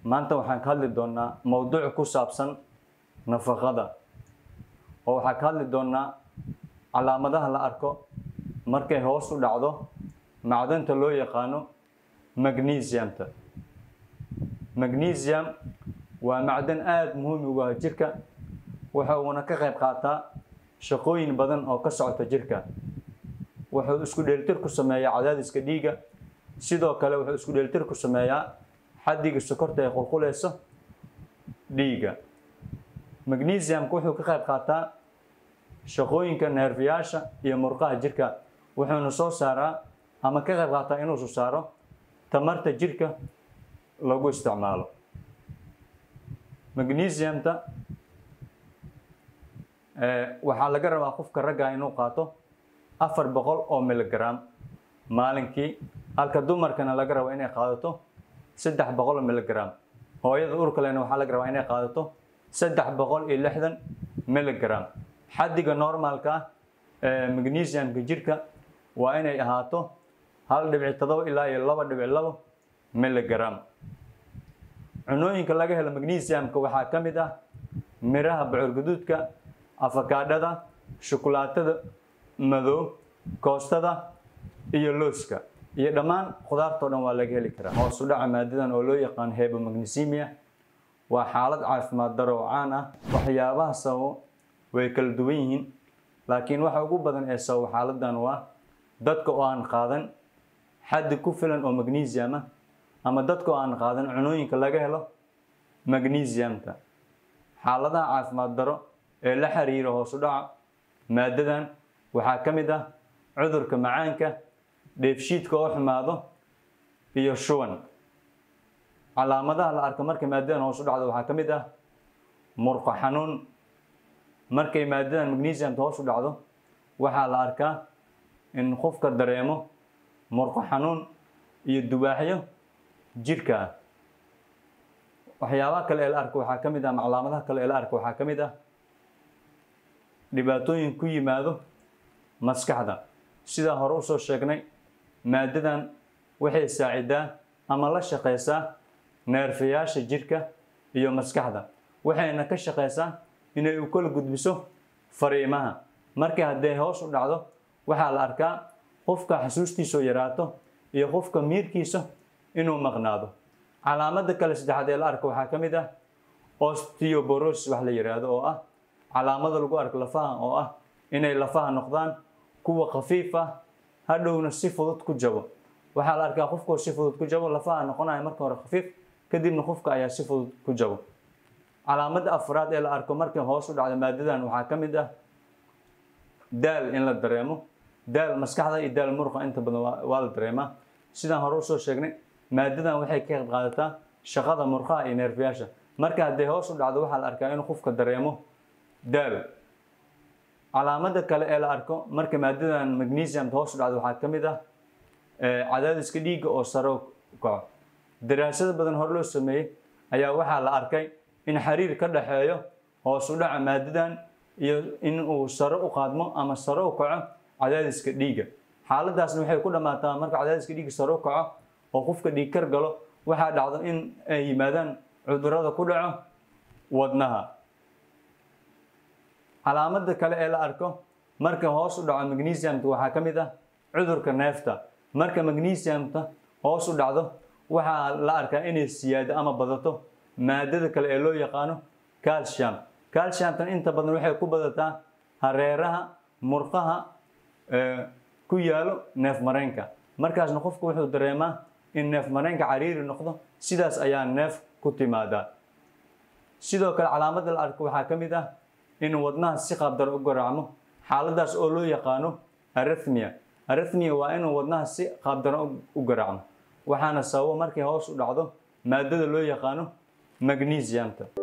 maanta waxaan ka hadli doonaa mowduuc ku saabsan nafaqada oo waxaan ka hadli doonaa calaamadaha la arko markay hoos u dhacdo macdanta loo yaqaano magnesiumta magnesium waa macdan aada muhiim ugu ah jirka waxa uuna ka qayb qaataa shaqooyin badan oo ka socota jirka wuxuu isku dheelitir ku sameeyaa cadaadiska dhiigga sidoo kale wuxuu isku dheelitir ku sameeyaa xaddiga sokorta ee qulquleysa dhiigga magnesiumka wuxuu ka qayb qaataa shaqooyinka neerfayaasha iyo murqaha jirka wuxuuna soo saaraa ama ka qayb qaataa inuu soo saaro tamarta jirka lagu isticmaalo magnesiumta waxaa laga rabaa qofka ragga inuu qaato afar boqol oo miligram maalinkii halka dumarkana laga rabo inay qaadato saddex boqol oo miligram hooyada urkalena waxaa laga rabaa inay qaadato saddex boqol iyo lixdan miligram xaddiga normaalka ah ee magnesiumka jirka waa inay ahaato hal dhibic todoba ilaa iyo laba dhibic labo miligram cunooyinka laga helo magnesiumka waxaa ka mid ah miraha bocor guduudka afakaadhada shukulaatada madow koostada iyo looska iyo dhammaan khudaartao dhan waa laga heli karaa hoos u dhaca maadadan oo loo yaqaan hebomagnesemia waa xaalad caafimaad daro oo caan ah waxyaabaha sababo way kala duwan yihiin laakiin waxa ugu badan ee sababo xaaladan waa dadka oo aan qaadan xaddi ku filan oo magnesium ah ama dadka oo aan qaadan cunooyinka laga helo magnesiumta xaaladaha caafimaad daro ee la xiriira hoos u dhaca maadadan waxaa ka mid ah cudurka macaanka dheefshiidka oo xumaado iyo shuban calaamadaha la arko markay maadadan hoos u dhacdo waxaa ka mid ah murqo xanuun markay maadadan magnesiumta hoos u dhacdo waxaa la arkaa in qofka dareemo murqo xanuun iyo dubaaxyo jirka ah waxyaabaha kale ee la arko waxaa ka mid ah calaamadaha kale ee la arko waxaa ka mid ah dhibaatooyin ku yimaado maskaxda sidaa hore usoo sheegnay maadadan waxay saacidaa ama la shaqeysaa neerfayaasha jirka iyo maskaxda waxayna ka shaqeysaa inay u kala gudbiso fariimaha markii hadday hoos u dhacdo waxaa la arkaa qofka xasuustiisao yaraato iyo qofka miirkiisa inuu maqnaado calaamada kale saddexaad ee la arko waxaa ka mid ah osteoborosis wax la yidhaahdo oo ah calaamada lagu arko lafaha oo ah inay lafaha noqdaan kuwa khafiif ah hadhowna si fudud ku jabo waxaa la arkaa qofkoo si fudud ku jabo lafaha noqonaya marka hore khafiif kadibna qofka ayaa si fudud ku jabo calaamada afraad ee la arko markay hoos u dhacdo maadadan waxaa ka mid ah daal in la dareemo daal maskaxda iyo daal muruqa inta badan waa la dareemaa sidaan hore usoo sheegnay maadadan waxay ka qayb qaadataa shaqada murqaha iyo neerfayaasha marka hadday hoos u dhacdo waxaa la arkaa inuu qofka dareemo daal calaamada kale ee la arko marka maadadan magnesiumta hoos u dhacdo waxaa ka mid ah cadaadiska dhiigga oo sare u kaco daraasado badan hore loo sameeyey ayaa waxaa la arkay in xiriir ka dhaxeeyo hoos u dhaca maadadan iyo in uu sare u qaadmo ama sare u kaco cadaadiska dhiigga xaaladaasna waxay ku dhammaataa marka cadaadiska dhiigga sare u kaco oo qofka dhiig kar galo waxaa dhacdo in ay yimaadaan cudurada ku dhaco wadnaha calaamada kale ee la arko marka hoos u dhaco magnesiumta waxaa ka mid ah cudurka neefta marka magnesiumta hoos u dhacdo waxaa la arkaa inay siyaado ama badato maadada kale ee loo yaqaano calcium calciumtan inta badan waxay ku badataa hareeraha murqaha ku yaalo neef mareenka markaasna qofku wuxuu dareemaa in neef mareenka cariiri noqdo sidaas ayaa neef ku timaadaa sidoo kale calaamada la arko waxaa ka mid ah in wadnaha si qaabdaro u garaacmo xaaladaas oo loo yaqaano arithmia arithmia waa inuu wadnaha si qaabdaro u garaacmo waxaana sababo markay hoos u dhacdo maadada loo yaqaano magnesiumta